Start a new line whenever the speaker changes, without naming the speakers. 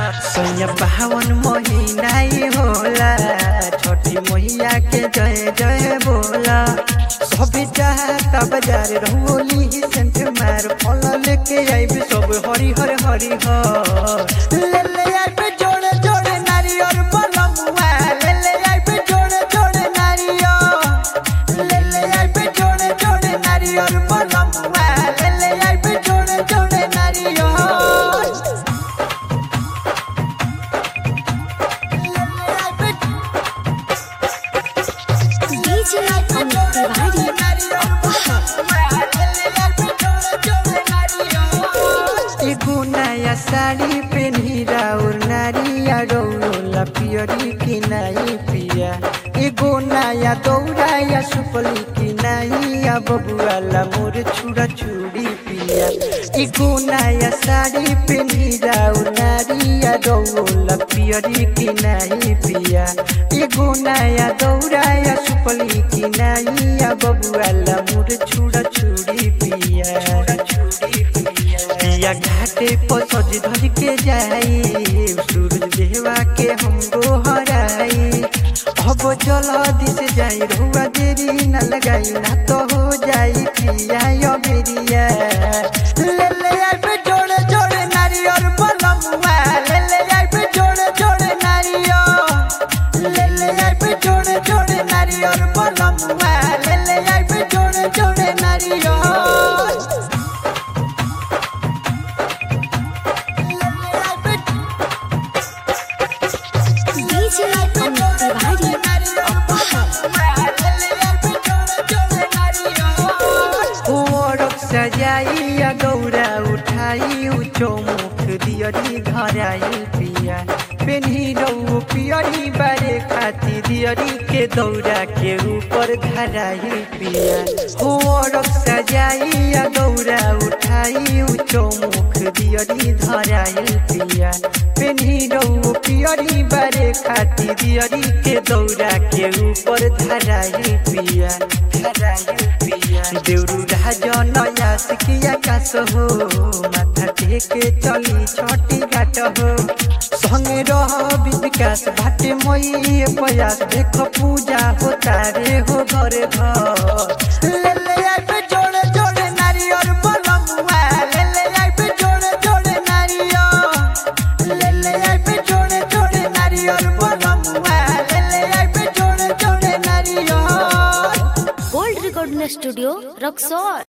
सैया बावन महीना ही होला छठी मैया के जय जय बोला सभी चाहता बाजार रंगोली ही सेंट मार फल लेके आइब सब हरी हर हरी हर ले ले आइब जोड़े जोड़े नारियर बलमुआ ले ले आइब जोड़े जोड़े नारियर ले ले आइब जोड़े जोड़े नारियर बलमुआ ले ले आइब जोड़े जोड़े नारियर
DJ Amit Tiwari.
एगो नया साड़ी पेन्ही राउर नारिया रौला पियरी की नाई पिया एगो नया दौड़ा या सुपली की नाई या बबुआला मोर छुड़ा छुड़ी पिया एगो नया साड़ी पेन्ही राउर नारिया रौला पियरी की नाई पिया एगो नया दौड़ा या सुपली की नाई या बबुआला मोर छुड़ा छुड़ी पिया छुड़ी पिया पिया घाटे पर सज धज के जाई सूरज देवा के हम हराई अब चल दिस जाई रुआ देरी न लगाई ना तो हो जाई पिया यो बेरिया ले ले आई पे जोड़े जोड़े नारियर बलमुआ ले ले आई पे जोड़े जोड़े नारियर ले ले आई पे जोड़े जोड़े नारियर बलमुआ ले ले आई पे जोड़े जोड़े नारियर
DJ Amit Tiwari.
ओरक सजाइया गौरा उठाई उचो मुख दियरी घराई पिया पेन्ही रौ पियरी बारे खाती दियरी के दौरा के ऊपर धराई पिया ओरक सजाइया गौरा उठाई उचो मुख दियरी धराई पिया पेन्ही रौ पियरी बारे खाती दियरी के दौरा के ऊपर धराई पिया धराई पिया देउरू राजन यासिकिया कास हो माथा टेके चली छठी घाट हो संगे रह विकास भाटे मई प्रयास देख पूजा हो तारे हो घरे घर ले ले आई पे जोड़े जोड़े नारियर बलमुआ ले ले आई पे जोड़े जोड़े नारियर ले ले आई पे जोड़े जोड़े नारियर बलमुआ ले ले आई पे जोड़े जोड़े नारियर
Gold Recording Studio, Roxor.